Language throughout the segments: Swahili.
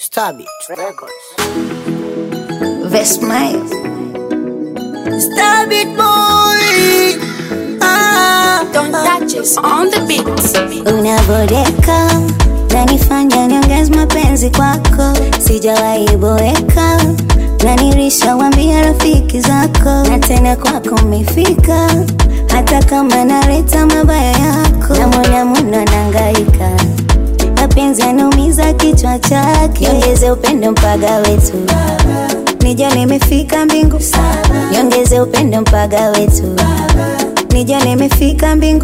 Stabit Records. Vesmile. Stabit boy. Ah, Don't touch us on the beat. Unaboreka nanifanya niongeze mapenzi kwako, sijawahi boeka nanirisha wambia rafiki zako, na tena kwako umefika, hata kama naleta mabaya yako, namwona muno nangaika mapenzi yanaumiza kichwa chake, niongeze upendo mpaga wetu Nijo nimefika mbingu, niongeze upendo mpaga wetu Nijo nimefika mbingu,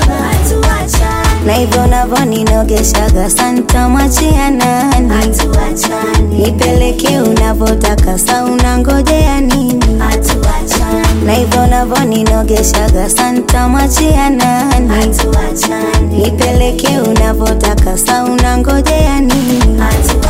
na hivyo navyo ninogeshaga, santa mwachia nani? Nipeleke unavyotaka, sa unangojea nini? Na hivyo navyo ninogeshaga, santa mwachia nani? Nipeleke unavyotaka, sa unangojea nini?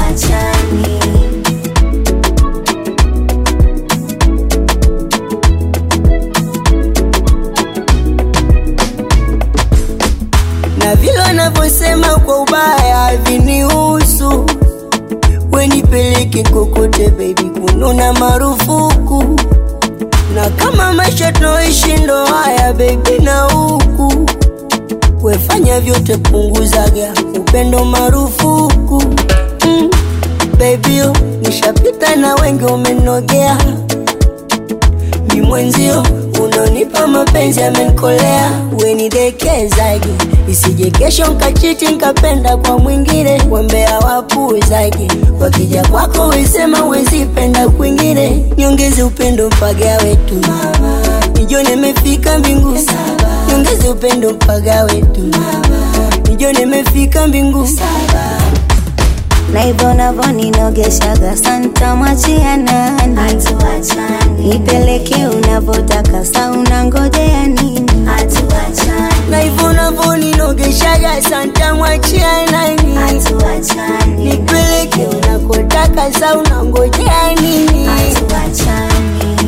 na vile wanavyosema kwa ubaya vinihusu, wenipeleke kokote baby, kununa marufuku, na kama maisha tunaoishi ndo haya baby, na huku wefanya vyote, punguzaga upendo marufuku mm, baby oh, nishapita na wengi umenogea mi mwenzio unonipa mapenzi amenikolea, wenidekezage isije kesho nkachiti nkapenda kwa mwingine, wambea wapuuzage wakija kwako wesema wezipenda kwingine, niongeze upendo mpaga wetu nijo nimefika mbingu, niongeze upendo mpaga wetu nijo nimefika mbingu na hivyo navyo ninogeshaga, santa mwachia nani? Nipeleke unavyotaka, sa unangojea nini? na hivyo navyo ninogeshaga, santa mwachia nani? nipeleke unakotaka, sa unangojea nini? Hatuachani.